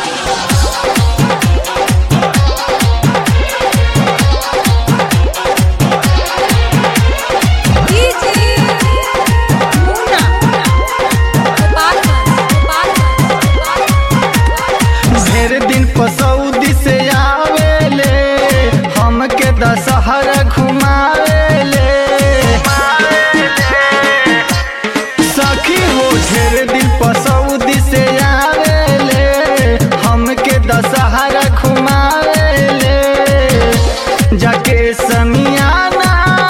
ढेर दिन पर सऊदी से आवेले हमके दशहरा घुमावेले सखी हो ढेर दिन पर सऊदी से आवेले हमके दशहरा घुमावेले जाके समियाना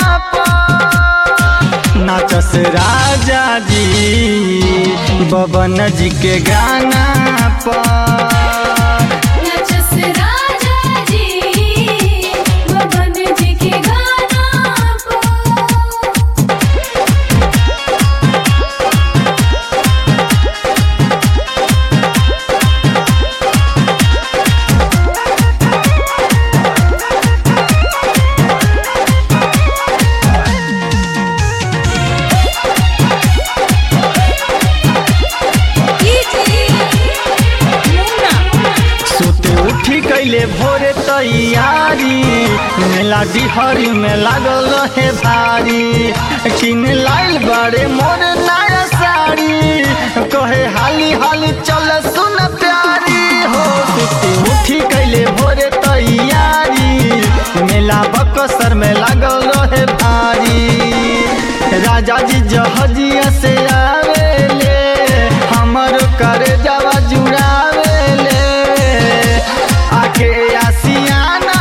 पर नाचस राजा जी बबन जी के गाना पर नचस राजा जी बबन जी के गाना पर सुते उठी कैले भोरे तैयारी मेला डिहरी में लागल रहे भारी किन लाइल बड़े मोर नया साड़ी कहे हाली हाली चल सुन प्यारी हो सुते उठी कैले भोरे तैयारी मेला बकसर में लागल रहे भारी राजा जी जहजिया से आवेले हमर कर जावा जुड़ावेले आके आसियाना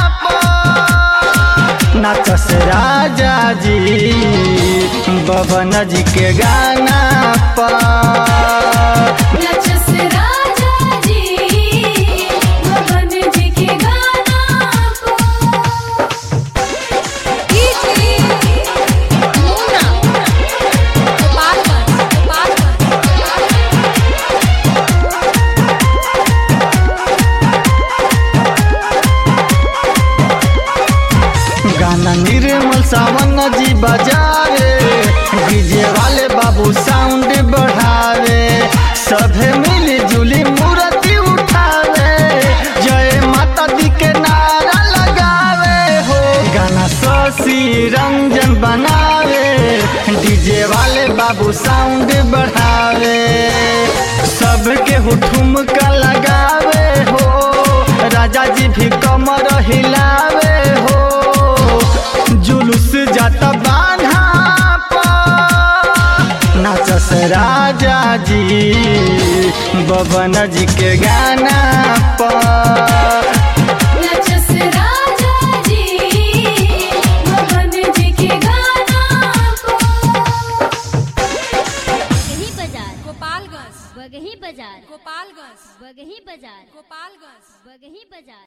पर नाचस राजा जी बबन जी के गाना पर नचस राजा जी बबन जी के गाना पर गाना निर्मल सावन जी बजावे डीजे वाले बाबू साउंड बढ़ावे सभे मिली जुली मूर्ति उठावे जय माता दी के नारा लगावे हो गाना शशि रंजन बनावे डीजे वाले बाबू साउंड बढ़ावे सबके हुठुम का लगावे हो राजा जी भी कमर हिलावे हो जुलूस जाता बान्हा पर नाचस राजा जी बबन जी के गाना पर नचस राजा जी बबन जी के गाना पर बगही बाजार गोपालगंज बगही बाजार गोपालगंज बगही बाजार गोपालगंज बगही बाजार